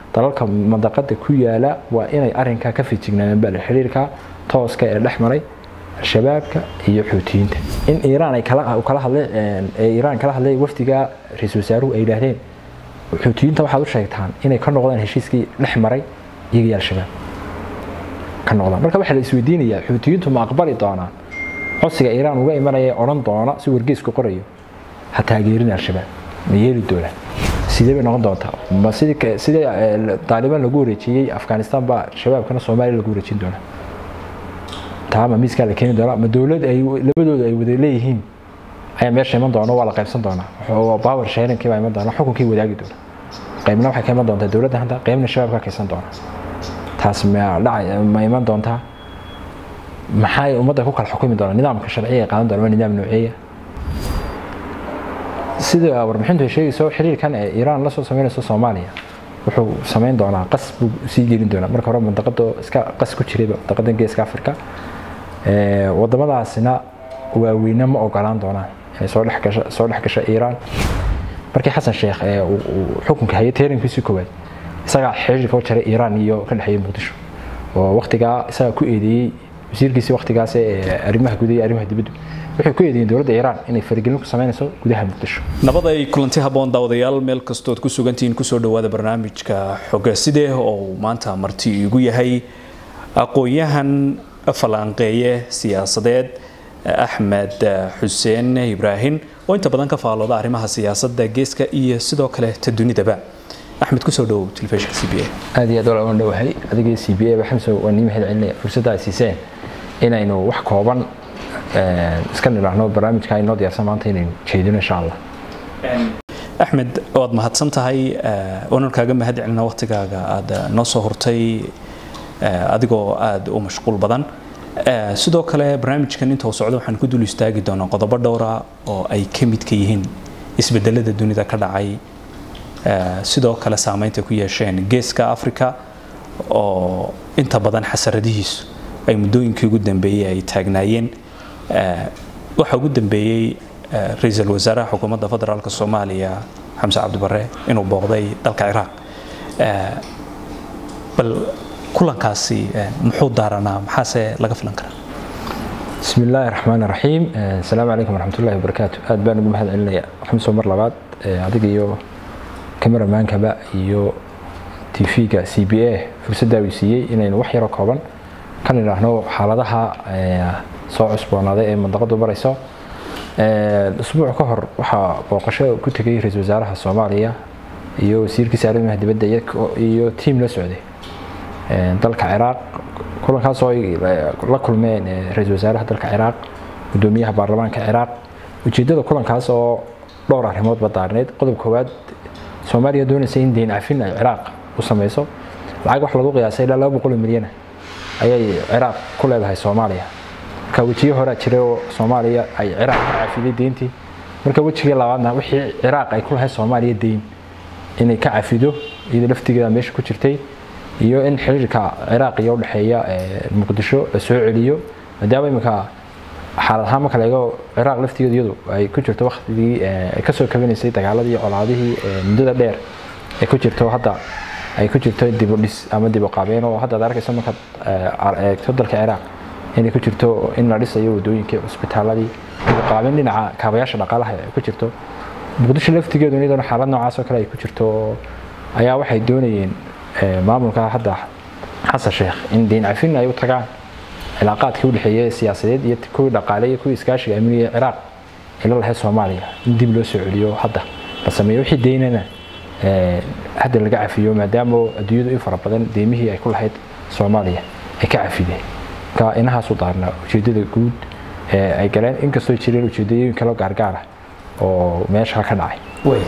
dalalka mandaqada ku yaala waa inay arinkaa ka fijignaadeen baa xiriirka tooska ee dhex maray al-shabaabka iyo xuutiyiinta in iiraan ay kala hadleen iiraan kala hadlay wafdiga ra-iisul wasaaruhu ay yidhaahdeen xuutiyiinta waxaad u sheegtaan inay ka noqdaan heshiiskii dhex maray iyaga iyo al-shabaab ka noqdaan marka waxaa la isweydiinayaa xuutiyiintu ma aqbali doonaan codsiga iiraan uga imanaya odhan doona si wargeysku qorayo ha taageerin al-shabaab ma yeeli doonaan sidee bay noqon doontaa ma sidii sidii taalibaan lagu wareejiyey afghanistan baa shabaabkana soomaaliya lagu wareejin doonaa taa ma miiskaa la keeni doonaa ma dowlad ay labadooda ay wada leeyihiin ayaa meesha iman doona waa la qaybsan doonaa power sharingkii baa iman doona xukunkii wadaagi doona qaybna waxay ka iman doontaa dowladda hadda qaybna shabaab ka kaysan doona taas ma dhacay ma iman doontaa maxay ummadda ku kala xukumi doonaa nidaamka sharciga qaadan doona waa nidaam nooceeya sida warbixintu ay sheegayso xiriirkan ee iiraan la soo sameynayso soomaaliya wuxuu samayn doonaa qas buu sii gelin doonaa marka hore mandaqada iska qas ku jirayba mandaqadan geeska afrika wadamadaasina waaweyne ma ogolaan doonaan inay soo dhexgasho soo dhexgasho iiraan markii xasan sheekh ee xukunka hayay teerankiisii koowaad isagaa xiriirka u jaray iiraan iyo ka dhexeeyay muqdisho oo waqtigaa isagaa ku eedeeyey wasiirkiisii waqtigaas ee arrimaha gudaha iyo arrimaha dibaddu waxay ku eedeeyeen dowladda iiraan inay faragelin ku samaynayso gudaha muqdisho nabad ay kulanti habboon daawadayaal meel kastood ku sugantihiin kusoo dhowaada barnaamijka xogaaside oo maanta marti igu yahay aqoon-yahan falanqeeye siyaasadeed axmed xuseen ibraahim oo inta badan ka faalooda arrimaha siyaasadda geeska iyo sidoo kale ta dunidaba axmed kusoo dhowow telefishinka c b a aad iyo aad walaal dhowahay adigii c b a ba xamso waa nii mahad celinaya fursadda ay siiseen inaynu wax kooban iska nidhaahno barnaamijka inoo diyaarsan maanta inaynu jeedino insha allah axmed waad mahadsan tahay waanan kaaga mahad celina waqtigaaga aada noo soo hortay adigoo aada u mashquul badan sidoo kale barnaamijkan inta uu socdo waxaan ku dul istaagi doonaa qodobo dhowra oo ay ka midka yihiin isbedelada dunida ka dhacay sidoo kale saameynta ku yeesheen geeska africa oo inta badan xasaradihiisu ay muddooyinkii ugu dambeeyey ay taagnaayeen waxaa ugu dambeeyey ra-iisul wasaaraha xukuumadda federaalk soomaaliya xamse cabdibare inuu booqday dalka ciraaq bal kulankaasi muxuu daaranaa maxaase laga filan karaa bismi illaahi raxmaan raxiim asalaamu calaykum waraxmatullahi wabarakaatu aad baan ugu mahad celinaya xamso mar labaad adiga iyo kameramaankaba iyo tv-ga c b a fursaddaa uu siiyey inaynu wax yaroo kooban kan idhaahno xaaladaha soo cusboonaaday ee mandaqadu marayso usbuuc ka hor waxaa booqasho ku tegay ra-iisul wasaaraha soomaaliya iyo wasiirkiisa arrimaha dibadda iyo tiim la socday dalka ciraaq kulankaas oo ay la kulmeen ra-iisul wasaaraha dalka ciraaq gudoomiyaha baarlamaanka ciraaq ujeedada kulankaas oo dhowr arrimoodba daarneyd qodob koowaad soomaaliya doonaysa in deyn cafin ay ciraaq u sameyso lacag wax lagu qiyaasay ilaa laba boqol oo milyan ayay ciraaq ku leedahay soomaaliya marka wejiyo horaa jiray oo soomaaliya ay ciraaq ka cafiday deyntii marka wejigii labaadna wixii ciraaq ay ku lahayd soomaaliya deyn inay ka cafido iyadoo laftigeeda meesha ku jirtay iyo in xiriirka ciraaq iyo udhexeeya muqdisho la soo celiyo maadaama iminka xaalad ahaan marka laego ciraaq laftigeedu iyadu ay ku jirto waktigii ay kasoo kabanaysay dagaaladii colaadihii muddada dheer ay ku jirto hadda ay ku jirto dib u dhis ama dib u qaabeen oo hadda ad arkayso markaad eegto dalka ciraaq inay ku jirto in la dhisayo wadooyinkii cusbitaaladii dib u qaabeen dhinaca kaabayaasha dhaqaalaha ay ku jirto muqdisho laftigeedu iyadana xaalad noocaas oo kale ay ku jirto ayaa waxay doonayeen maamulka hadda xasan sheekh in deyn cafin ay u tagaan cilaaqaadkii u dhexeeyay siyaasadeed iyo kuwii dhaqaale iyo kuwii iskaashiga amniga ee ciraaq ila lahayd soomaaliya in dib loo soo celiyo hadda la sameeyo wixii deynana hadda laga cafiyo maadaama adduunyadu in fara badan deymihii ay ku lahayd soomaaliya ay ka cafideen marka inahaasu daarnaa ujeedada guud ee ay galeen inkastoo jireen ujeedooyin kaloo gaargaara oo meesha ka dhacay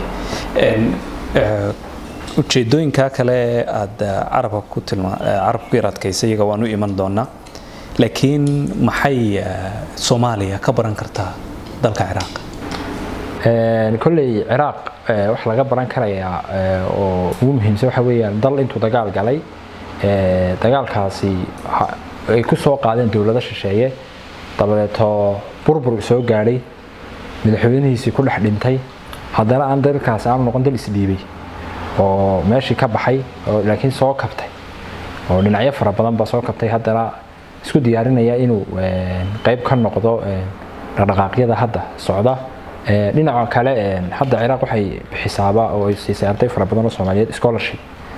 ujeedooyinka kale aada carabka ku tilma carabka ku yar adkaysa iyaga waan u iman doonaa laakiin maxay soomaaliya ka baran kartaa dalka ciraaq kolley ciraaq wax laga baran karayaa oo ugu muhiimsan waxa weeyaan dal intuu dagaal galay dagaalkaasi ay ku soo qaadeen dowlado shisheeye dabadeeto burbur soo gaadhay madaxweynihiisii ku dhex dhintay haddana aan dalkaasi aanu noqon dal isdhiibay oo meeshii ka baxay oo laakiin soo kabtay oo dhinacyo fara badan ba soo kabtay haddana isku diyaarinaya inuu qayb ka noqdo dhaqdhaqaaqyada hadda socda dhinaca kale hadda ciraaq waxay bixisaaba oo ay siisay arday fara badan oo soomaaliyeed scholarship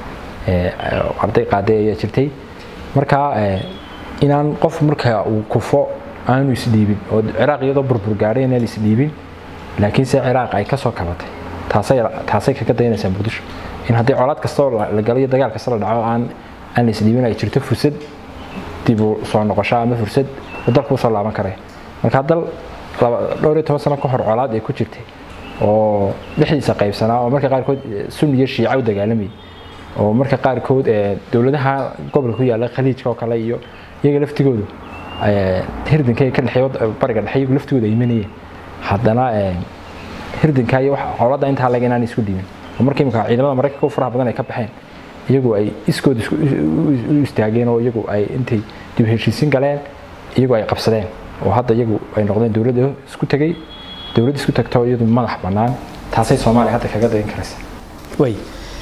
arday qaaday ayaa jirtay marka inaan qof marka uu kufo aanu isdhiibin oo ciraaq iyadoo burbur gaadhay inaan isdhiibin laakiinse ciraaq ay kasoo kabatay taasay taasay kaga dayanaysaa muqdisho in haddii colaad kastoo la galo iyo dagaal kasta la dhaco aan aan la isdhiibin ay jirto fursad dib u soo noqosho ama fursad uu dalku usoo laaban karaya marka dal dhowr iyo toban sano ka hor colaad ay ku jirtay oo dhexdiisa qaybsanaa oo marka qaarkood sunni iyo shiica u dagaalamayay oo marka qaarkood dowladaha gobolka ku yaala khaliijka oo kale iyo iyaga laftigoodu hirdinkay ka dhexeeyo bariga dhexe iyagu laftigooda imanayeen haddana hirdinka iyo colaadda intaa laga inaan isku dhiibin oo marka imika ciidamada maraykanka u faraha badan ay ka baxeen iyagu ay iskood u istaageen oo iyagu ay intay dib heshiisin galeen iyagu ay qabsadeen oo hadda iyagu ay noqdeen dowladda isku tegay dowlad isku tagto iyadu madax bannaan taasay soomaaliya hadda kaga dayan karaysa way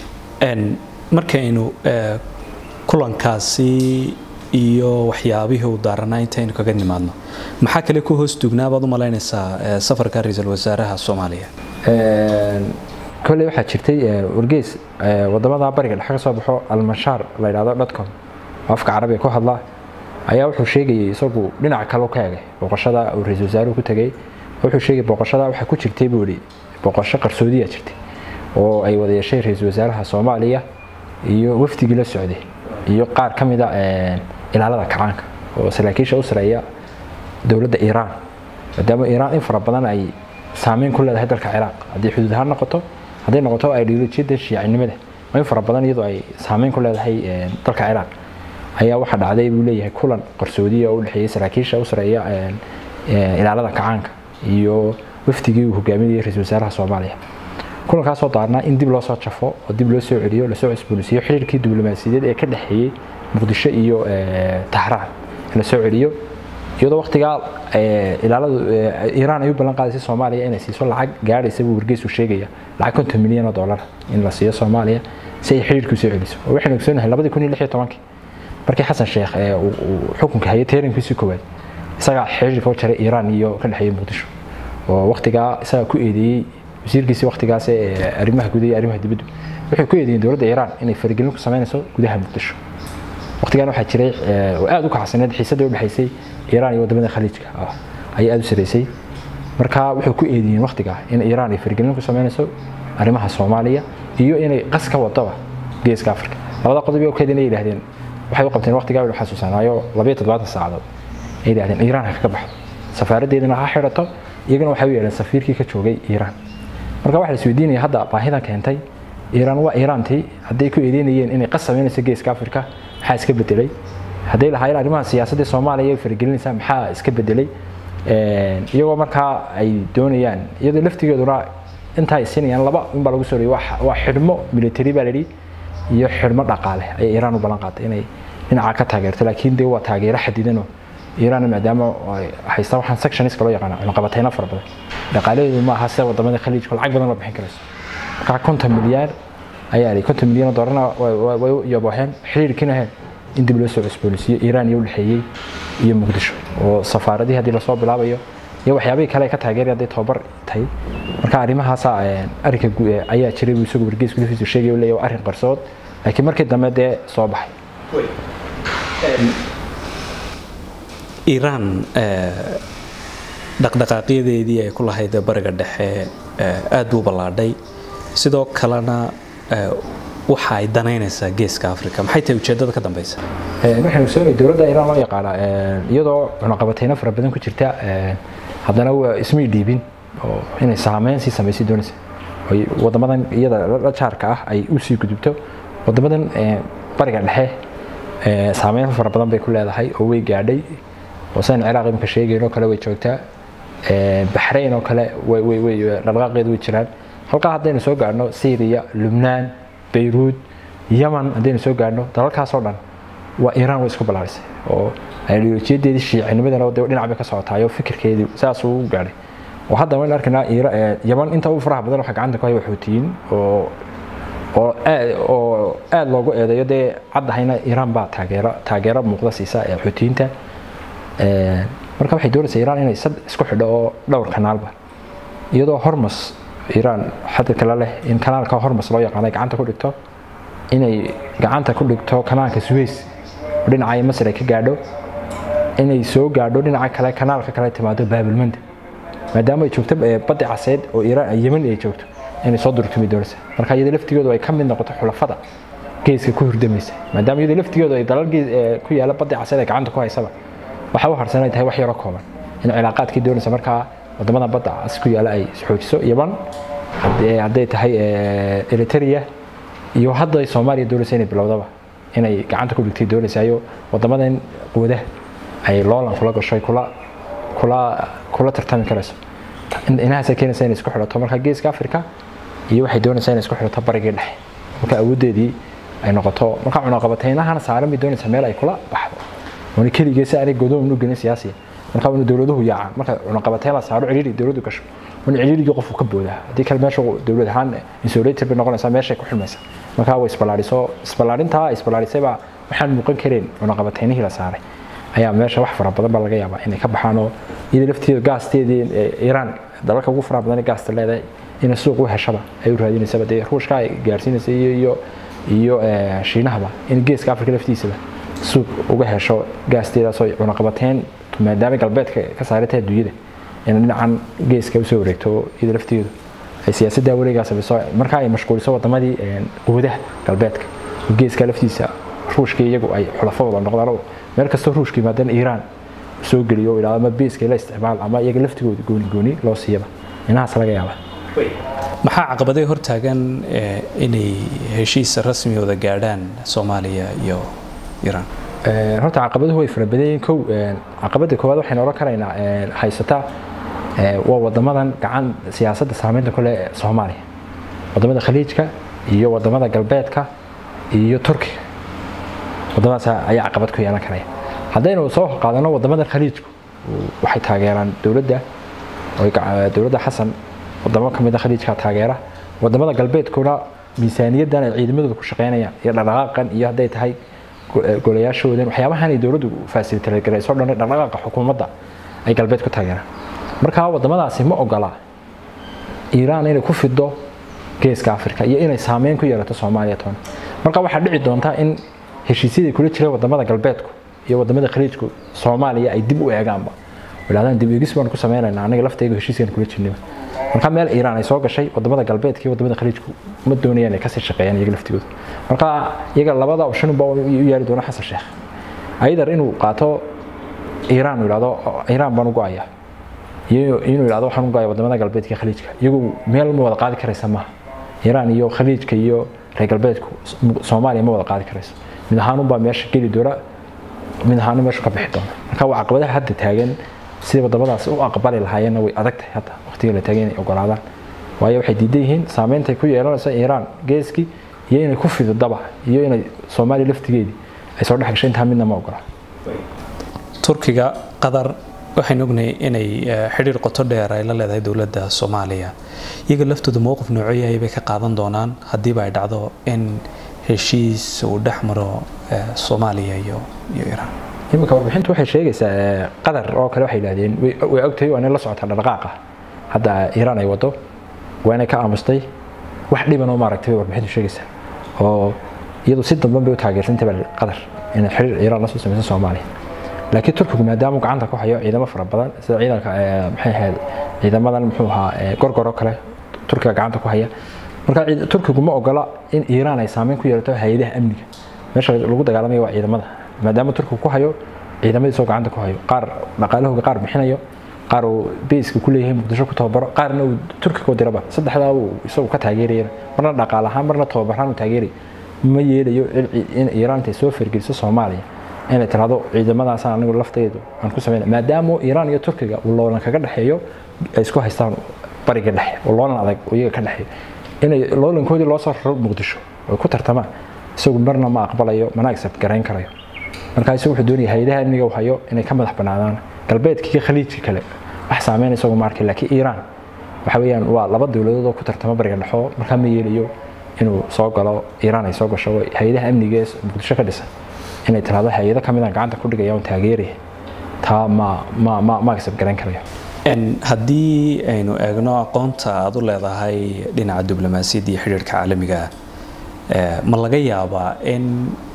markaynu kulankaasi iyo waxyaabihii uu daaranaa intaynu kaga nimaadno maxaa kale ku hoos dugnaa baad u malaynaysaa safarka ra-iisul wasaaraha soomaaliya kolley waxaa jirtay wargeys wadamada bariga dhexe ka soo baxo almashaar la yidhahdo dotcom oo afka carabiga ku hadla ayaa wuxuu sheegayay isagu dhinaca kale ka egay booqashada uu ra-iisul wasaaruhu ku tegay wuxuu sheegay booqashada waxaa ku jirtay buu yidhi booqasho qarsoodiya jirtay oo ay wada yeeshay ra-iisul wasaaraha soomaaliya iyo wafdigii la socday iyo qaar ka mida ilaalada kacaanka oo saraakiisha u sareeya dowladda iiraan maadaama iiraan in fara badan ay saameyn ku leedahay dalka ciraaq haddii xuduud ahaan noqoto hadday noqoto ideolojiyadda shiicinimada oo in fara badan iyadoo ay saameyn ku leedahay dalka ciraaq ayaa waxaa dhacday buu leeyahay kulan qarsoodiya oo u dhexeeyay saraakiisha u sareeya ilaalada kacaanka iyo wafdigii uu hogaaminayay ra-iisul wasaaraha soomaaliya kulankaasoo daarnaa in dib loo soo jafo oo dib loo soo celiyo lasoo cusboonaysiiyo xiriirkii diblomaasiyadeed ee ka dhexeeyey muqdisho iyo tahraan in la soo celiyo iyadoo waqtigaa ilaaladu iiraan ay u ballan qaadaysay soomaaliya inay siiso lacag gaadhaysa buu wargeysu sheegaya lacag konton milyan oo dollar in la siiyo soomaaliya si ay xiriirkii usoo celiso oo waxaynu ogsoonahay labadii kun iyo lix iyo tobankii markii xasan sheekh uu xukunka hayay teerankiisii koowaad isagaa xiriirka u jaray iiraan iyo ka dhexeeyey muqdisho oo waqtigaa isagaa ku eedeeyey wasiirkiisii waqtigaas ee arrimaha gudaha iyo arrimaha dibaddu waxay ku eedeeyeen dowladda iiraan inay faragelin ku samaynayso gudaha muqdisho waqtigan waxaa jiray oo aad u kacsaneed xiisadda u dhexaysay iiraan iyo wadamada khaliijka ayay aad u sareysay marka wuxuu ku eedeeyeen waqtigaa in iiraan ay faragelin ku samaynayso arrimaha soomaaliya iyo inay qas ka wadaba geeska afrika labada qodob oo keedin ay yidhaahdeen waxay u qabteen waqtigaa uu xasuusanaayo labayo toddobaatan saacadood ay yidhahdeen iiraan ha kaga baxdo safaaraddeedana ha xidhato iyagana waxay u yeedheen safiirkii ka joogay iiraan marka waxaa la isweydiinaya hadda baahidan keentay iiraan waa iiraantii hadday ku eedeynayeen inay qas samaynayso geeska afrika maxaa iska bedelay hadday lahaayeen arrimaha siyaasadda soomaaliya ay faragelinaysaa maxaa iska bedelay iyagoo markaa ay doonayaan iyadoo laftigeeduna intaa ay siinayaan laba unbaa lagu soo riyay waa xidhmo military baa layidhi iyo xidhmo dhaqaale ayay iiraan u ballan qaatay inay dhinaca ka taageerto laakiin dee waa taageero xadidanoo iiraan maadaama haysta waxaan sectioniska loo yaqaana cunaqabatayna fara badan dhaqaalaheedu ma aha sida wadamada khaliijka lacag badan la bixin karayso markaa konton milyaar ayaa lay konton milyan oo doolarna way u yabooheen xiriirkiina heen in dib loo soo cusboonaysiiyo iiraan iyo u dhexeeyey iyo muqdisho oo safaaradihii haddii lasoo bilaabayo iyo waxyaabihii kale ay ka taageeri hadday tababar tahay marka arrimahaasa arrinka ayaa jiray buu isagu wargeysku laftiisu sheegay u leeyahay waa arrin qarsood laakiin markii dambe dee soo baxay iiraan dhaqdhaqaaqyadeedii ay ku lahayd bariga dhexe aad buu ballaadhay sidoo kalena waxa ay danaynaysaa geeska africa maxay tahay ujeedada ka dambeysa waxaynu soonay dowladda iiraan loo yaqaana iyadoo cunaqabatayno fara badan ku jirta haddana waa ismay dhiibin oo inay saameyn sii samaysay doonaysa oy wadamadan iyada la jaarka ah ay u sii gudubto wadamadan bariga dhexe saameyn fara badan bay ku leedahay oo way gaadhay oo sidan ciraaq imika sheegayn oo kale way joogtaa baxrayn oo kale dhaqdhaqaaqeedu way jiraan halkaa haddaynu soo gaadhno syria lubnaan bayruud yaman haddaynu soo gaadhno dalalkaasoo dhan waa iiraan way isku ballaarisay oo ideolojiyadeedii shiicinimadana de dhinac bay ka socotaayoo fikirkeedii saasuu u gaadhay oo hadda waynu arkaynaa yaman inta ugu faraha badan waxa gacanta ku haya xuutiyiin oo oo oo aada loogu eedeeyo dee caddahayna iiraan baa taageero taageero muuqda siisa ee xuutiyiinta marka waxay doonaysaa iiraan inay sad isku xidho oo dhowr kanaalba iyadoo hormas iiraan xadka kale leh in kanaalka hormas loo yaqaano ay gacanta ku dhigto inay gacanta ku dhigto kanaalka suweys oo dhinacaya masar ay ka gaadho inay soo gaadho dhinaca kale kanaalka kale timaado baabilmanda maadaama ay joogto baddi caseed oo iiraan yemen ay joogto inay soo durtumi doonaysa marka iyada laftigoodu ay ka mid noqoto xulafada geeska ku hurdamaysa maadaama iyada laftigoodu ay dalal ku yaala baddi caseed ay gacanta ku haysaba waxa u harsan ay tahay wax yaro kooban in cilaaqaadkii doonaysa markaa wadamada badda cas ku yaala ay xoojiso yaman hadday tahay eritrea iyo hadda ay soomaaliya doonaysa inay bilowdaba inay gacanta ku dhigtay doonaysaayo wadamadan quwadaha ay loolan kula gasho kula kula kula tartami karayso inahaasay keenaysa inay isku xidhato marka geeska africa iyo waxay doonaysaa inay isku xidhato barigii dhexe marka awooddeedii ay noqoto marka cunaqabataynahan saaran bay doonaysaa meel ay kula baxdo wani keligee si aanay godoon u gelin siyaasiya marka wani dowladuhu yaacaan marka cunaqabatayn la saaro ciriiri dowladdu gasho wani ciriirigii qofku ka boodaa haddii kale meesha dowlad ahaan insulator bay noqonaysaa meeshay ku xilmaysa marka way isballaadhiso isballaarintaa isballaadhisaybaa waxaan muuqan kareen cunaqabataynihii la saaray ayaa meesha wax fara badan baa laga yaabaa inay ka baxaan oo iyada lafteeda gaasteedii iiraan dalalka ugu faraha badan ee gaasta leedahay inay suuq u heshaba ay u raadinaysaba dee ruushka ay gaarsiinaysa iyo iyo iyo shiinahaba in geeska afrika laftiisaba suuq uga hesho gaasteedaasoo cunaqabateyn maadaama galbeedka ka saarantay adduunyada in dhinacan geeska usoo wareegto iyada lafteedu ay siyaasadda wareegaa samayso markaa ay mashquuliso wadamadii quwadaha galbeedka geeska laftiisa ruushka iyagu ay xulafo wada noqdaan meel kastoo ruushka yimaadana iiraan soo geliyo idhahdo ama beeska la isticmaal ama iyaga laftigooda gooni gooni loo siiyaba inahaas laga yaaba maxaa caqabaday hortaagan inay heshiis rasmi wada gaadhaan soomaaliya iyo iiraan horta caqabaduhu way fara badan yihiin kow caqabada koowaad waxaynu oran karaynaa haysata waa wadamadan gacan siyaasadda saameynta ku leh soomaaliya wadamada khaliijka iyo wadamada galbeedka iyo turkiga wadamadaas ayaa caqabad ku yeelan karaya haddaynu soo qaadano wadamada khaliijku waxay taageeraan dowladda dowladda xasan wadamo ka mid a khaliijka taageera wadamada galbeedkuna miisaaniyaddan ay ciidamadooda ku shaqeynayaan iyo dhaqdhaqaaqan iyo hadday tahay golayaashoodan waxyaabahan ay dowladdu fasilitagarayso dhan dhaqdhaqaaqa xukuumadda ay galbeed ku taageeraan marka wadamadaasi ma ogola iiraan inay ku fido geeska afrika iyo inay saameyn ku yeelato soomaaliya toona marka waxaa dhici doonta in heshiisyadii kula jireen wadamada galbeedku iyo wadamada khaliijku soomaaliya ay dib u eegaanba idhahdaan dib eegis baan ku sameynaynaa anaga laftayga heshiiskan kula jirnayba marka meel iiraan ay soo gashay wadamada galbeedka iyo wadamada khaliijku ma doonayaan ay kasii shaqeeyaan iyaga laftigooda marka iyaga labada option ba u yaali doona xasan sheekh ayadar inuu qaato iiraan uu idhahdo iiraan baan u go-aya iyo inuu idhahdo waxaan u go-aya wadamada galbeedka iyo khaliijka iyagu meel ma wada qaadi karaysa maaha iiraan iyo khaliijka iyo reer galbeedku soomaaliya ma wada qaadi karayso mid ahaanunbaa meesha geli doona mid ahaanu meeshu ka bixi doona marka waa caqabadaha hadda taagan sida wadamadaas u aqbali lahaayeenna way adag tahay hadda waqtiga la taagay inay ogolaadaan waayo waxay diidan yihiin saameynta ku yeelanayso iiraan geeskii iyo inay ku fididaba iyo inay soomaaliya laftigeedii ay soo dhex gashay intaa midna ma ogola turkiga qatar waxaynu ognahay inay xidhiir qoto dheer ay la leedahay dowladda soomaaliya iyaga laftooda mowqif noocoyahay bay ka qaadan doonaan haddiiba ay dhacdo in heshiis uu dhex maro soomaaliya iyo iyo iiraan iminka warbixintu waxay sheegaysaa qatar oo kale waxay yidhahdeen way ogtahay waa inay la socotaa dhaqdhaqaaqa hadda iiraan ay wado waa inay ka aamustay wax dhiban oo maaragtay bay warbixintu sheegaysaa oo iyadu si damban bay u taageersantay baa qatar inay xiriir iiraan la soo samayso soomaaliya laakiin turkigu maadaama gacanta ku hayo ciidamo fara badan sida ciidanka maxay ahayd ciidamadan muxuu ahaa gorgor oo kale turkiga gacanta ku haya marka turkigu ma ogola in iiraan ay saameyn ku yeelato hay-adaha amniga meesha lagu dagaalamaya waa ciidamada maadaama turkigu ku hayo ciidamadiisoo gacanta ku hayo qaar dhaqaalahooga qaar bixinayo qaar uu beyska ku leeyahay muqdisho ku tababaro qaarna uu turkiga u diraba saddexdaa uu isagu ka taageerayana marna dhaqaal ahaan marna tababaraan uu taageeray ma yeelayo in iiraan intay soo fargeliso soomaaliya inay tirahdo ciidamadaasaan anigu lafteedu aan ku sameyna maadaama iiraan iyo turkiga uu loolan kaga dhexeeyo ay isku haystaan bariga dhexe oo loolan adag oo iyaga ka dhexeeyo inay loolankoodii loo soo raro muqdisho ay ku tartamaan isagu marna ma aqbalayo mana accept garayn karayo markaa isagu wuxuu doonaya hay-adaha amniga uu hayo inay ka madax banaadaan galbeedka iyo khaliijka kale wax saameynaysa isagu ma arkay laakiin iiraan waxa weeyaan waa laba dowladood oo ku tartama bariga dhexo markaa ma yeelayo inuu soo galo iiraan ay soo gasho hay-adaha amniga ee muqdisho ka dhisan inay tiraahdo hay-ado ka mid aan gacanta ku dhigaya oon taageeraya taa ma ma ma ma agsab garan karayo haddii aynu eegno aqoonta aad u leedahay dhinaca diblomaasiyadda iyo xidhiirka caalamiga ma laga yaabaa in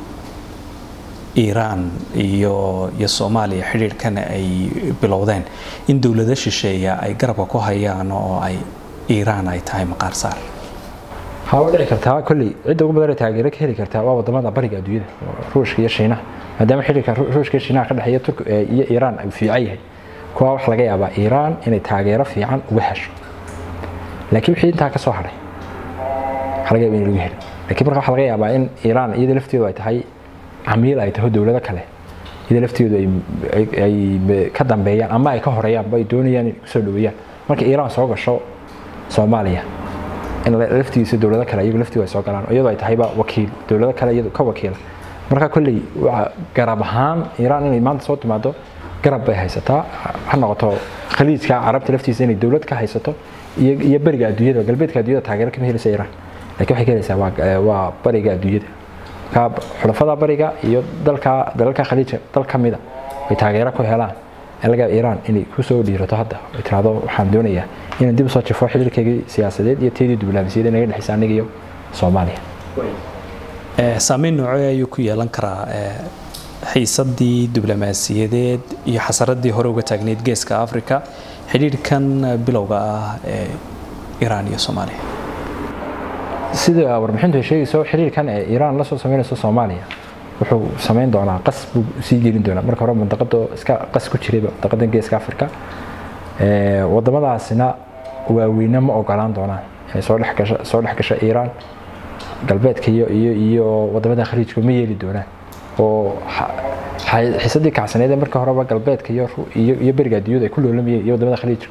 iiraan iyo iyo soomaaliya xidhiirhkan ay bilowdeen in dowlado shisheeya ay garabka ku hayaan oo ay iiraan ay tahay maqaar saar waxaa u dhici kartaa kolley cidda ugu badan ee taageero ka heli kartaa waa wadamada bariga adduunyada ruushka iyo shiinaha maadaama xidhiirka ruushka iyo shiinaha ka dhexeeya turk iyo iiraan uu fiican yahay kuwaa waxaa laga yaabaa iiraan inay taageero fiican uga hesho laakiin wixii intaa ka soo hadhay waxaa laga yaaba in lagu helin laakiin marka waxaa laga yaabaa in iiraan iyada lafteedu ay tahay camiil ay taho dowlado kale iyada lafteedu ay ka dambeeyaan ama ay ka horeeyaan ay doonayaan inay kusoo dhaweeyaan marka iiraan soo gasho soomaaliya in laftigiisa dowlado kale iyagu laftiidu ay soo galaan iyadoo ay tahayba wakiil dowlado kale iyadu ka wakiila marka kolley garab ahaan iiraan inay maanta soo timaado garab bay haysataa ha noqoto khaliijka carabta laftiisa inay dowlad ka haysato iyo beriga adduunyada galbeedka adduunyada taageero kama helaysa iiraan laakiin waxay ka helaysaa waa bariga adduunyada marka xulafada bariga iyo dalka dalalka khaliijka dal ka mida ay taageero ku helaan laga iiraan inay kusoo dhiirato hadda ay tiraahdo waxaan doonayaa inaan dib usoo jifo xiriirkeygii siyaasadeed iyo teedii diblomaasiyadeed naga dhexaysa aniga iyo soomaaliya saameyn noocee ayuu ku yeelan karaa xiisadii diblomaasiyadeed iyo xasaradii hore uga taagneyd geeska africa xidhiirhkan bilowga ah ee iiraan iyo soomaaliya sida warbixintu ay sheegayso xiriirkan ee iiraan la soo sameynayso soomaaliya wuxuu samayn doonaa qas buu sii gelin doonaa marka hore mandaqada iska qas ku jirayba mandaqadan geeska africa wadamadaasina waaweyne ma ogolaan doonaan inay soo dhex gasho soo dhex gasho iiraan galbeedka iyo iyo iyo wadamada khaliijka ma yeeli doonaan oo xiisadii kacsaneed ee marka horeba galbeedka iyo iyo beriga adduunyada ay ku loolamayeen iyo wadamada khaliijka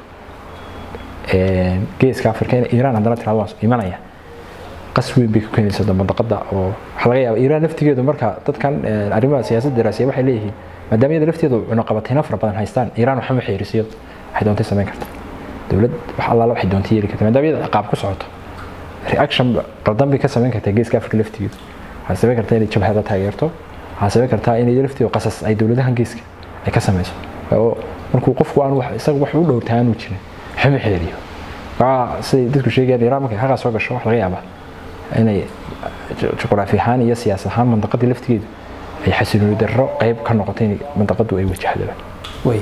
geeska africa in iiraan haddana tirado waan imanaya qas weyn bay ku keenaysaa mandaqada oo waxaa laga yaaba iiraan laftigeedu marka dadkan arrimaha siyaasadda daraasiya waxay leeyihiin maadaama iyada lafteedu cunaqabatayno fara badan haystaan iiraan waxama xeerisiyo waxay doontay samayn karta dowlad wax allaala waxay doontay yeeli karta maadaama iyada ciqaab ku socoto reaction qaldan bay ka samayn kartaa geeska africa laftigeedu waxay samayn kartaa inay jabhada taageerto waxaa samayn kartaa inay lafteedu qasas ay dowladahan geeska ay ka samayso oo markuu qofku aan wax isaga wax u dhowrtaa aanu jirin waxama xeeriyo waa siday dadku sheegayaan iiraan markay xaqaa soo gasho wax laga yaabaa inay juqraafi ahaan iyo siyaasad ahaan mandaqadii laftigeedu ay xasilooni darro qayb ka noqotay in mandaqadu ay wajahdaba way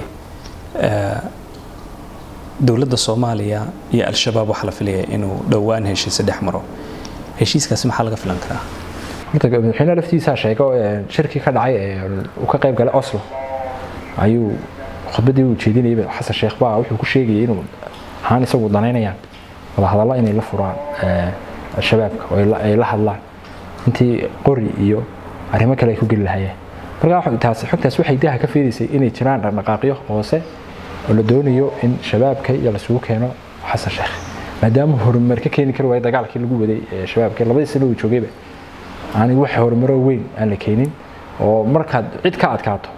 dowladda soomaaliya iyo al-shabaab waxaa la filaya inuu dhowaan heshiise dhex maro heshiiskaasi maxaa laga filan karaa horta madaxweynaha laftiisaa sheego shirkii ka dhacay ee uu ka qayb galay oslo ayuu khudbaddii uu jeedinayay xasan sheekh baa wuxuu ku sheegayay inuu ahaan isagu danaynayaan wadahadallo inay la furaan shabaabka oo ay la hadlaan intii qori iyo arrimo kale ay ku geli lahayeen markaa taas xogtaas waxay daha ka fiidaysay inay jiraan dhaqdhaqaaqyo hoose oo la doonayo in shabaabka iyo lasugu keeno xasan sheekh maadaama horumar ka keeni kari waaya dagaalkii lagu waday shabaabka labadii sano uu joogayba aanay wax horumaro weyn aan la keenin oo markaad cid ka adkaato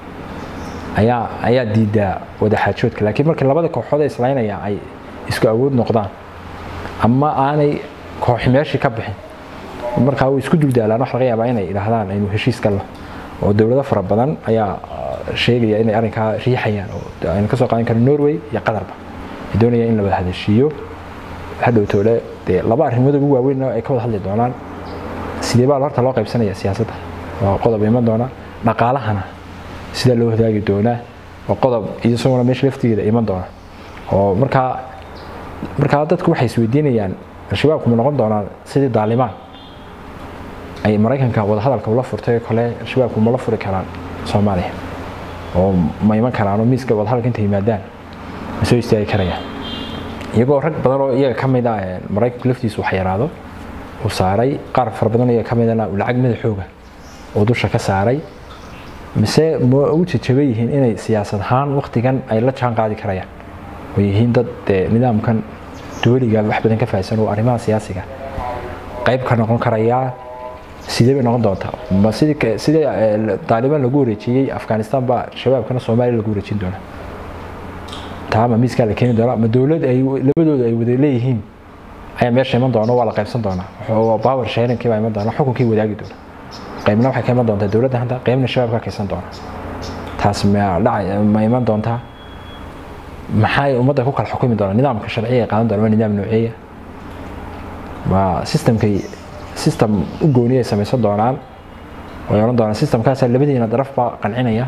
ayaa ayaa diidaa wadaxaajoodka laakiin markii labada kooxood ee islaynaya ay isku awood noqdaan ama aanay kooxi meeshii ka bixin markaa way isku duldaalaan wax laga yaabaa inay idhaahdaan aynu heshiis galno oo dowlado fara badan ayaa sheegaya inay arrinkaa riixayaan oo aynu kasoo qaadan karno norway iyo qatarba ay doonayaan in la wada hadashiiyo hadhowtoole dee laba arrimood ugu waaweyn ay ka wada hadli doonaan sidee baa horta loo qaybsanaya siyaasadda waa qodob iman doona dhaqaalahana sida loo hadaagi doonaa waa qodob isaguna meesha laftigeeda iman doona oo markaa markaa dadku waxay isweydiinayaan al-shabaabku ma noqon doonaan sidii daalimaan ay maraykanka wadahadalka ula furtay kole al-shabaabku ma la furi karaan soomaaliya oo ma iman karaan oo miiska wadahadalka inta yimaadaan ma soo istaagi karayaan iyagoo rag badan oo iyaga ka mid ah maraykanku laftiisu wax yaraado uu saaray qaar fara badan iyaga ka midana lacag madaxooga oo dusha ka saaray mise ma u jajaba yihiin inay siyaasad ahaan waktigan ay la jaan qaadi karayaan oo yihiin dad nidaamkan duwaliga wax badan ka fahamsan oo arrimaha siyaasiga qayb ka noqon karayaa sidee bay noqon doontaa ma sidii sidii taalibaan lagu wareejiyey afghanistan baa shabaabkana soomaaliya lagu wareejin doonaa taa ma miiskaa la keeni doonaa ma dowlad ay labadooda ay wada leeyihiin ayaa meesha iman doona waa la qaybsan doonaa power sharingkii baa iman doona xukunkii wadaagi doona qaybna waxay ka iman doontaa dowladda hadda qaybna shabaab ka kaysan doona taas ma dhaca ma iman doontaa maxay ummadda ku kala xukumi doonaa nidaamka sharciga ay qaadan doona waa nidaam nooceeya waa systemkay system u gooniyay samaysan doonaan way oran doonaan systemkaasa labadiina daraf baa qancinaya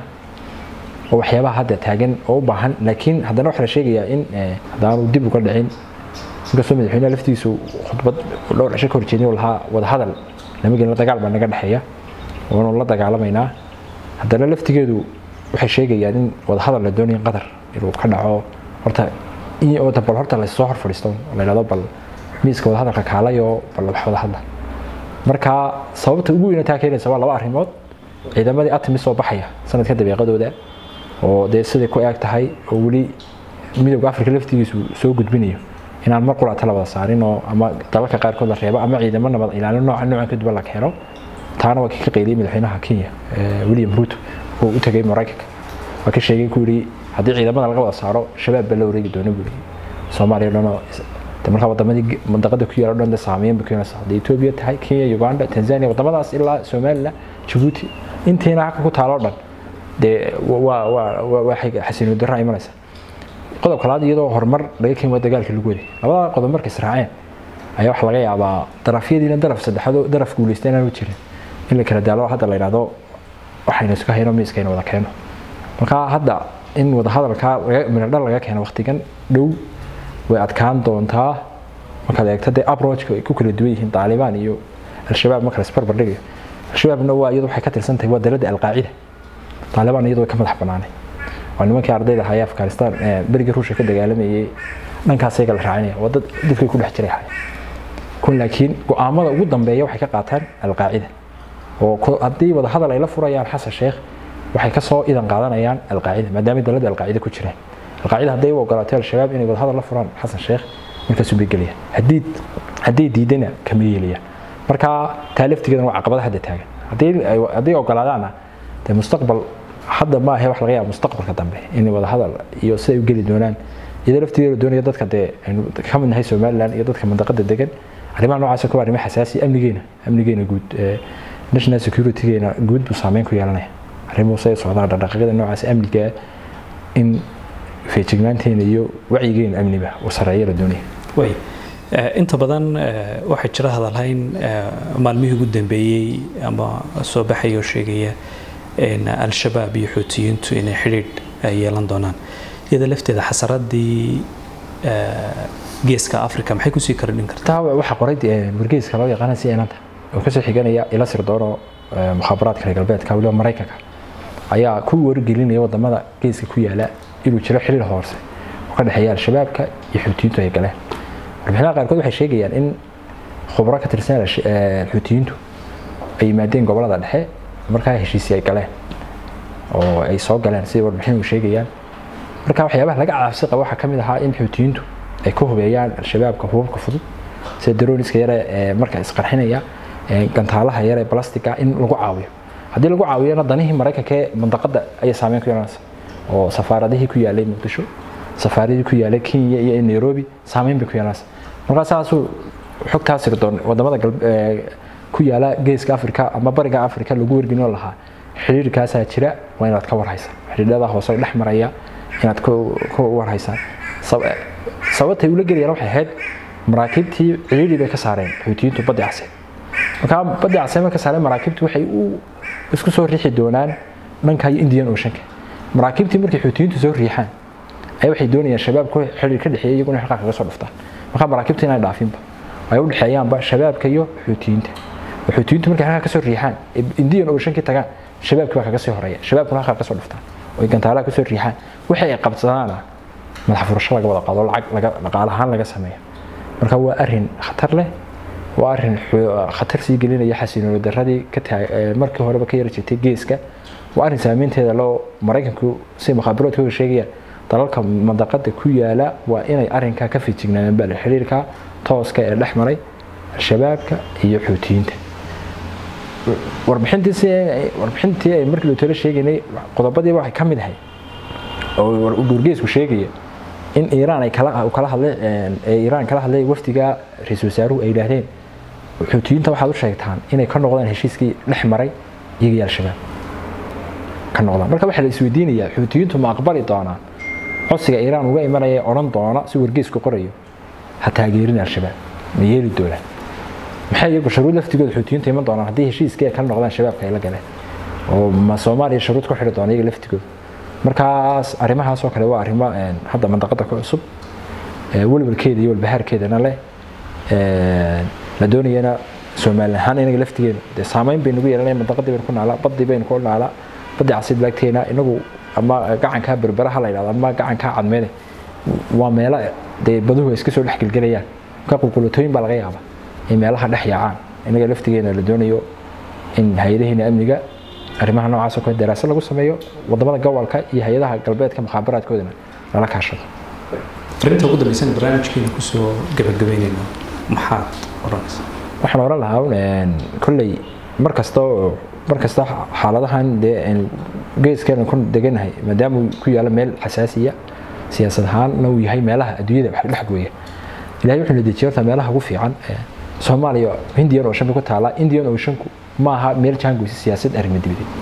oo waxyaabaha hadda taagan oo u baahan laakiin haddana waxaa la sheegayaa in haddaanu dib uga dhicin inkastoo madaxweynaha laftiisu khudbad dhowr cisho ka horjeedin uu lahaa wadahadal lama gelin dagaal baa naga dhexeeya waanu la dagaalamaynaa haddana laftigeedu waxay sheegayaan in wadahadal la doonayo qatar inuu ka dhaco horta in bal horta lasoo hor fadhiisto la yidhahdo bal miiska wadahadalka kaalayoo bal wax wada hadla marka sababta ugu weyna taa keenaysa waa laba arrimood ciidamadii atimis soo baxaya sanadka dabeeqadooda oo dee siday ku eeg tahay oo weli midowga afrika laftigiisu soo gudbinayo inaan mar quraata la wada saarin oo ama dalalka qaarkood la reebo ama ciidamo nabad ilaalin nooca noocan kaduban la keeno taana waa kii ka qeyliyay madaxweynaha kenya william ruto oo u tagay maraykanka waa ka sheegay ku yidhi haddii ciidamada laga wada saaro shabaab baa la wareegi doona buu soomaaliya dhanoo markaa wadamadii mandaqada ku yaala dhan saameyn ba keenaysa hadday etoobiya tahay kenya uganda tanzania wadamadaas ilaa somaliland jabuuti intiina xagga ku taalo dhan dee waa waa waxay xasiino darra imanaysa qodobka labaad iyadoo horumar laga keeni waa dagaalkii lagu waday labada qodob markay israaceen ayaa waxa laga yaabaa darafyadiina daraf saddexaad daraf guulaysta inaanu jirin in la kala daalo hadda la yidhahdo waxaynu isku hayno miiskayna wada keeno marka hadda in wadahadalka midhadhal laga keeno waqtigan dhow way adkaan doontaa markaad eegto dee approachka ay ku kala duwan yihiin taalibaan iyo al-shabaab marka laisbarbar dhigayo al-shabaabna waa iyadu waxay ka tirsan tahay waa daladda alqaacida taalibaan iyadu way ka madax banaanay waa nimankii ardayda ahaa ee afghanistan berigii ruushka ka dagaalamayay dhankaas ayaga la raacinaya waa dad dadkay ku dhex jiray ahay kun laakiin go-aamada ugu dambeeya waxay ka qaataan alqaacida oo haddii wadahadal ay la furayaan xasan sheekh waxay kasoo idan qaadanayaan alqaacida maadaama daladda alqaacida ku jiraan alqaacida hadday u ogolaatay al-shabaab inay wadahadal la furaan xasan sheekh markaasuu bay gelayaan haddii hadday diidana kama yeelayaan marka taa laftigeedana waa caqabada hadda taagan haddii hadday ogolaadaana dee mustaqbal hadda ma ahe wax laga yaaba mustaqbalka dambe inay wadahadal iyo siday u geli doonaan iyadoo laftigeeda doonaya dadka dee aynu ka mid nahay somaliland iyo dadka mandaqada degan arrimaha noocaas kuwa arrimo xasaasi amnigeena amnigeena guud national securitygeena guud buu saameyn ku yeelanaya arrimuhu say socdaan dhaqdhaqaaqyada noocaas amniga in feejignaanteena iyo wacyigeena amniba uu sareeyo la doonaya way inta badan waxaa jira hadalhayn maalmihii ugu dambeeyey ama soo baxaya oo sheegaya al-shabaab iyo xuutiyiintu inay xidhiidh yeelan doonaan iyada lafteeda xasaradii geeska africa maxay kusii kordhin kartaa waxaa qoray wargeyska loo yaqaana si enanta oo kasoo xiganaya ila sirdooro mukhaabaraadka reer galbeedka waliba maraykanka ayaa ku wargelinaya wadamada geeska ku yaala inuu jiro xiriir hoose oo ka dhexeeya al-shabaabka iyo xuutiyiintu ay galeen warbixinaha qaarkood waxay sheegayaan in khubro ka tirsan xuutiyiintu ay yimaadeen gobolada dhexe markaa heshiisii ay galeen oo ay soo galeen sidai warbixin uu sheegayaan marka waxyaabaha laga caabsi qaba waxaa ka mid ahaa in xuutiyiintu ay ku hubeeyaan al-shabaabka hubabka fudud sida daroniska yare ee marka isqarxinaya gantaalaha yare balastiga in lagu caawiyo haddii lagu caawiyana danihii maraykanka ee mandaqada ayay saameyn ku yeelanaysa oo safaaradihii ku yaalay muqdisho safaaradihii ku yaalay kenya iyo nairobi saameyn bay ku yeelanaysa markaa saasuu xogtaa sirdoon wadamada ku yaala geeska africa ama bariga africa lagu wargelin lahaa xiriirkaasaa jira waa inaad ka warhaysaa xiriirada hoose dhex maraya inaad ka warhaysaan sababtay ula gelayaan waxay ahayd maraakiibtii ciriiri bay ka saareen xuutiyiintu baddi case markaa baddi case marka saareen maraakiibtu waxay u isku soo riixi doonaan dhanka indian oceanka maraakiibtii markay xuutiyiintu soo riixaan ayaa waxay doonayaan shabaabku xiriir ka dhexeeya iyaguna xilqaa kaga soo dhuftaan markaa maraakiibta inay dhaafinba ay u dhexeeyaanba shabaabka iyo xuutiyiinta xuutiyiintu markay halkaa kasoo riixaan indian oceankii tagaan shabaabkii baa kaga sii horeeya shabaabkuna halkaa kasoo dhuftaan oo gantaalaha kasoo riixaan wixii ay qabsadaana madax furasho laga wada qaado lacag laga dhaqaale ahaan laga sameeyo marka waa arrin khatar leh waa arrin khatar sii gelinaya xasiinoolo daradii ka markii horeba ka yari jirtay geeska waa arrin saameynteeda loo maraykanku si mukhaabaraadkooda sheegayaan dalalka mandaqada ku yaala waa inay arrinkaa ka fijignaadaan baa xiriirka tooska ee dhex maray al-shabaabka iyo xuutiyiinta warbixintii ay markii talo sheegaynay qodobadii waxay ka mid ahay oo wargeysku sheegaya in iiraan ay kala kala hadlay ee iiraan kala hadlay wafdiga ra-iisul wasaaruhu ay yidhaahdeen xuutiyiinta waxaad u sheegtaan inay ka noqdaan heshiiskii dhex maray iyaga iyo al-shabaab ka noqdaan marka waxaa la isweydiinayaa xuutiyiintu ma aqbali doonaan codsiga iiraan uga imanaya ee odhan doona si wargeysku qorayo ha taageerin al-shabaab ma yeeli doonaan maxay iyagu shuruud laftigooda xuutiyiinta iman doonaan haddii heshiiskii ay kala noqdaan shabaabka ay la galeen oo ma soomaaliya shuruud ku xidhi doona iyaga laftigooda markaas arrimahaas oo kale waa arrimo hadda mandaqada ku cusub welwalkeeda iyo walbahaarkeedana leh la doonayana soomaali ahaan inaga laftigeena dee saameyn baynu ugu yeelanaya mandaqadii baynu ku naalaa badii baynu ku naalaa badii casiid laagteena inagu ama gacankaa berberaha la yidhahdo ama gacankaa cadmeene waa meelo dee baduhu ay iska soo dhex gelgelayaan ka qulqulatooyin baa laga yaaba in meelaha dhex yaacaan inaga laftigeena la doonayo in hay-adaheena amniga arrimaha noocaas oo kale daraasad lagu sameeyo wadamada gobolka iyo hay-adaha galbeedka mukhaabaraadkoodana lala kaashado arinta ugu dambeysana barnaamijkeena kusoo gabagabeynayno maxaad odhanaysaa waxaan oran lahaa kolley mar kasta mar kasta xaaladahan dee geeskeena ku deganahay maadaama uu ku yaalo meel xasaasiya siyaasad ahaanna uu yahay meelaha adduunyada wax dhex gooya ilahay wuxuu na dejiye horta meelaha ugu fiican soomaaliya indian ocean bay ku taalaa indian oceanku ma aha meel jaangoysa siyaasad arrimo dibadeed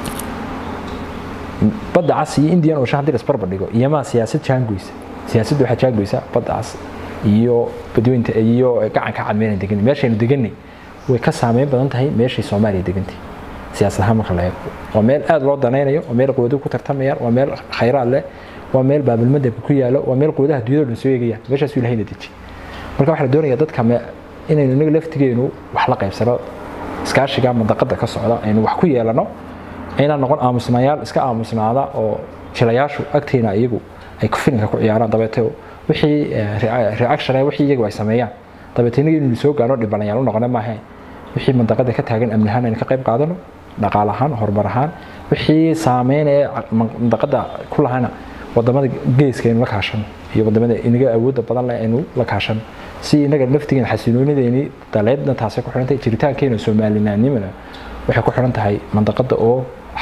badda cas iyo indian ocean haddii lasbarba dhigo iyomaa siyaasad jaangoysa siyaasadda waxaa jaangoysa badda cas iyo badweynta iyo gacanka cadmeynan deganay meeshaynu deganay way ka saameyn badan tahay meeshay soomaaliya degantay siyaasad ahaan marka la eego waa meel aada loo danaynayo waa meel quwadu ku tartamayaan waa meel khayraad leh waa meel baabilmadabka ku yaalo waa meel quwadaha dunyada dhan soo eegayaan meeshaasuu ilahayna deji marka waxaa la doonaya dadka inaynu inaga laftigeenu wax la qaybsano iskaashiga mandaqada ka socda aynu wax ku yeelano inaan noqon aamusnayaal iska aamusnaada oo jilayaashu agteena iyagu ay filinka ku ciyaaraan dabeete wixii reaction wixii iyagu ay sameeyaan dabeete inaga inaynu soo gaarno dhibanayaal u noqona maaha wixii mandaqada ka taagan amni ahaan aynu ka qayb qaadano dhaqaal ahaan horumar ahaan wixii saameynaya mandaqada ku lahana wadamada geeska aynu la kaashano iyo wadamada inaga awoodda badan leh aynu la kaashano si inaga laftigeena xasiloonideeni daleedna taasay ku xidhantahay jiritaankeena soomaalinaanimana waxay ku xidhan tahay mandaqada oo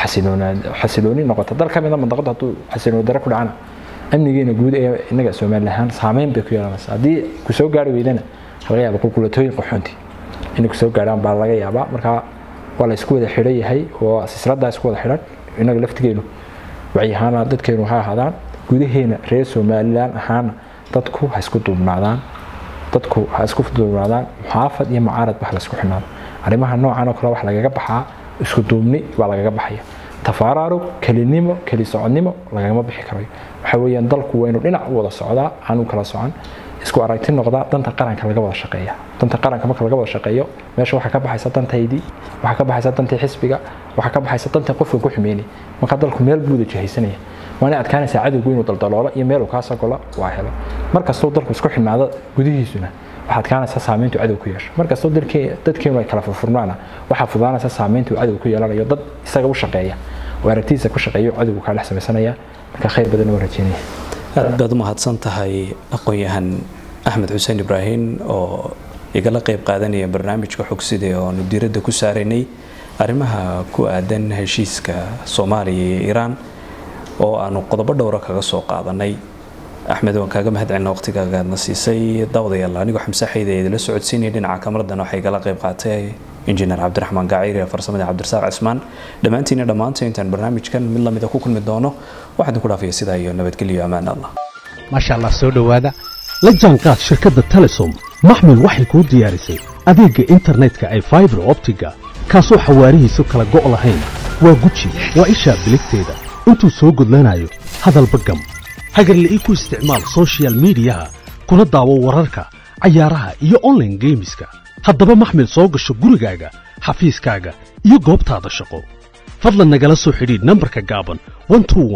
xasilooni noqota dal ka mida mandaqada hadduu xasilooni dare ku dhacana amnigeena guud ee inaga soomaali ahaan saameyn bay ku yeelanaysa haddii kusoo gaari weydana laga yaaba qulqulatooyin qaxoonti inay kusoo gaarhaan baa laga yaabaa marka waa la isku wada xidhan yahay oo silsiladaa isku wada xidhan inaga laftigeenu wacyahaana dadkeenu ha ahaadaan gudaheena reer somalilan ahaana dadku ha isku duubnaadaan dadku ha isku duubnaadaan muxaafad iyo mucaarad ba ha laisku xidhnaado arrimaha noocan oo kale wax lagaga baxaa isku duubni baa lagaga baxaya tafaaraarug kelinimo keli socodnimo lagagama bixi karayo waxa weeyaan dalku waynu dhinac u wada socdaa aanu kala socon isku aragti noqdaa danta qaranka laga wada shaqeeya danta qaranka marka laga wada shaqeeyo meesha waxaa ka baxaysa dantaydii waxaa ka baxaysa dantii xisbiga waxaa ka baxaysa dantii qofka ku xumeynay marka dalku meel buuda jihaysanaya waana adkaanaysaa cadowgu inuu daldaloolo iyo meel uu kaa sagolo waa helo markastuu dalku isku xidhnaado gudihiisuna waxaa adkaanaysa saameyntu cadow ku yeesho markastoo dadkeenu ay kala furfurnaana waxaa fudaanaysa saameyntu cadow ku yeelanayo dad isaga u shaqeeya oo aragtidiisa ku shaqeeyo cadowgu kaa dhex samaysanaya marka khayr badan oo rajeynaya aad baad u mahadsan tahay aqoon-yahan axmed xuseen ibraahim oo igala qayb qaadanaya barnaamijka xogsida oo aanu diiradda ku saaraynay arrimaha ku aadan heshiiska soomaaliya iyo iiraan oo aanu qodobo dhowra kaga soo qaadanay axmed waan kaaga mahad celina waqtigaagaadna siisay daawadayaal anigoo xamse xayda ee idila socodsiinaya dhinaca kamaradan waxay igala qayb qaatay injineer cabdiraxmaan gaciir ee farsamada cabdirasaaq cismaan dhammaantiina dhammaanta intaan barnaamijkan mid lamida ku kulmi doono waxaan ku dhaafaya sidaa iyo nabadgelyo ammaan allah maasha allah soo dhowaada la jaanqaad shirkadda telesom maxmil waxay kuu diyaarisay adeegga internetka ay faibar optiga kaasoo xawaarihiisu kala go' lahayn waa guji waa ishaa biligteeda intuu soo gudlanayo hadalba gam hagarle ii ku isticmaal sochial midiyaha kuna daawo wararka cayaaraha iyo onlaine geemiska haddaba maxmil soo gasho gurigaaga xafiiskaaga iyo goobtaada shaqo fadlan nagala soo xidhiidh nambarka gaaban